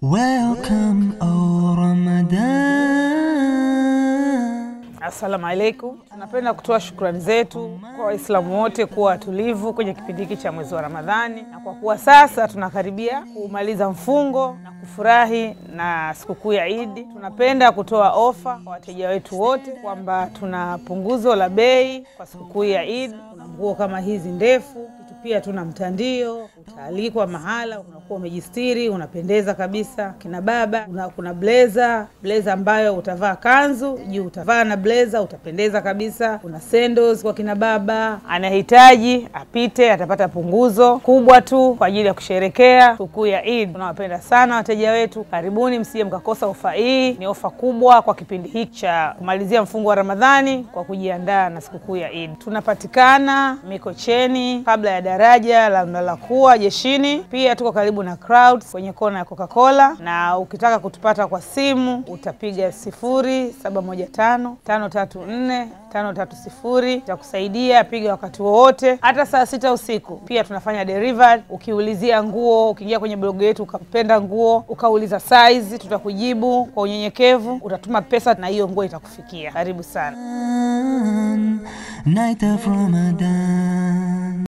Welcome, O Ramadan. Assalamu alaikum. Tunapenda kutoa shukrani zetu kwa Waislamu wote kuwa watulivu kwenye kipindi hiki cha mwezi wa Ramadhani, na kwa kuwa sasa tunakaribia kumaliza mfungo na kufurahi na sikukuu ya Idi, tunapenda kutoa ofa kwa wateja wetu wote kwamba tuna punguzo la bei kwa sikukuu ya Idi. Kuna nguo kama hizi ndefu pia tuna mtandio, utaalikwa mahala, unakuwa umejistiri, unapendeza kabisa. Kina baba una, kuna blazer blazer ambayo utavaa kanzu juu, utavaa na blazer, utapendeza kabisa. Kuna sandals kwa kina baba, anahitaji apite, atapata punguzo kubwa tu kwa ajili ya kusherekea sikukuu ya Eid. Tunawapenda sana wateja wetu, karibuni, msije mkakosa ofa hii. Ni ofa kubwa kwa kipindi hiki cha kumalizia mfungo wa Ramadhani kwa kujiandaa na sikukuu ya Eid. Tunapatikana Mikocheni kabla ya daraja la Mlalakuwa jeshini. Pia tuko karibu na Clouds kwenye kona ya Coca-Cola, na ukitaka kutupata kwa simu utapiga sifuri saba moja tano tano tatu nne tano tatu sifuri. Itakusaidia, piga wakati wowote, hata saa sita usiku. Pia tunafanya delivery. Ukiulizia nguo, ukiingia kwenye blogu yetu ukapenda nguo ukauliza size, tutakujibu kwa unyenyekevu, utatuma pesa na hiyo nguo itakufikia. Karibu sana. Night of Ramadan.